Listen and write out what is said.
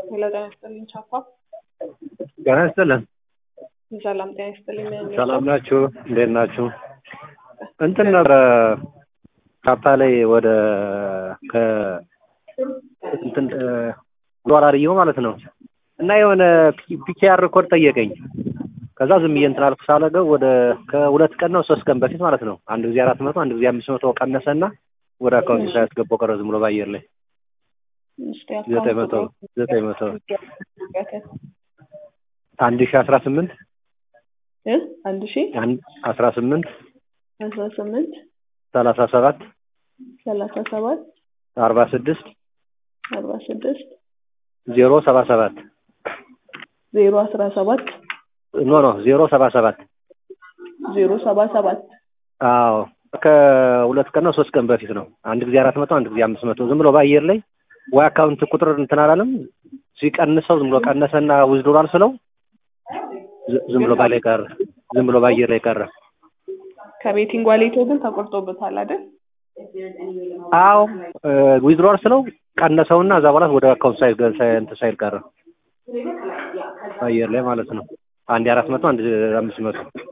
ሄሎ ጤና ይስጥልኝ ቻፓ። ጤና ይስጥልን። ሰላም ጤና ይስጥልኝ። ምን ሰላም ናችሁ? እንዴት ናችሁ? እንትን ነበረ ቻፓ ላይ ወደ ከ እንትን ዶላር እየው ማለት ነው እና የሆነ ፒኬአር ኮድ ጠየቀኝ። ከዛ ዝም ብዬ እንትን አልኩ ሳለገው ወደ ከሁለት ቀን ነው ሶስት ቀን በፊት ማለት ነው አንድ ጊዜ አራት መቶ አንድ ጊዜ አምስት መቶ ቀነሰና ወደ አካውንት ሳያስገባው ቀረ ዝም ብሎ በአየር ላይ ዘጠኝ መቶ ዘጠኝ መቶ አንድ ሺ አስራ ስምንት አንድ ሺ አስራ ስምንት አስራ ስምንት ሰላሳ ሰባት ሰላሳ ሰባት አርባ ስድስት አርባ ስድስት ዜሮ ሰባ ሰባት ዜሮ አስራ ሰባት ኖ ኖ ዜሮ ሰባ ሰባት ዜሮ ሰባ ሰባት አዎ ከሁለት ቀን ነው ሶስት ቀን በፊት ነው። አንድ ጊዜ አራት መቶ አንድ ጊዜ አምስት መቶ ዝም ብሎ በአየር ላይ ወይ አካውንት ቁጥር እንትን አላለም ሲቀንሰው ዝም ብሎ ቀነሰና ውዝድሯል ስለው ዝም ብሎ ባላይ ቀረ። ዝም ብሎ በአየር ላይ ቀረ። ከቤቲንግ ዋሌቶ ግን ተቆርጦበታል አይደል? አዎ ዊዝድሮር ስለው ቀነሰውና እዛ በኋላ ወደ አካውንት ሳይል እንትን ሳይል ቀረ። አየር ላይ ማለት ነው። አንድ አራት መቶ አንድ አምስት መቶ